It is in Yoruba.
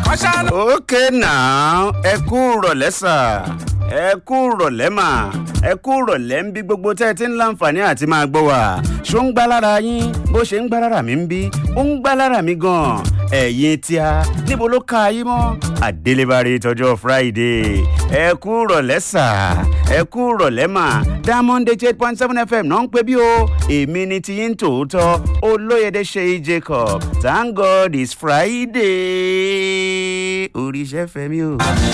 okay now ẹ kú rọ̀lẹ́ sà ẹ kú rọ̀lẹ́ mà ẹ kú rọ̀lẹ́ ń bí gbogbo tẹ́ ẹ ti ń láǹfààní àti máa gbọ́ wá ṣó ń gbá lára yín bó ṣe ń gbá lára mi ń bí ó ń gbá lára mi gan-an ẹ̀yin tí a níbo ló ka ayé mọ́ àdélébárí tọjọ́ friday ẹ kú rọ̀lẹ́ sà ẹ kú rọ̀lẹ́ mà diamond eight point seven fm náà ń pè bí o èmi ni ti yín tòótọ́ olóyèdè ṣèyí jacob thank god it's friday oríṣẹ́ fẹ́mi o.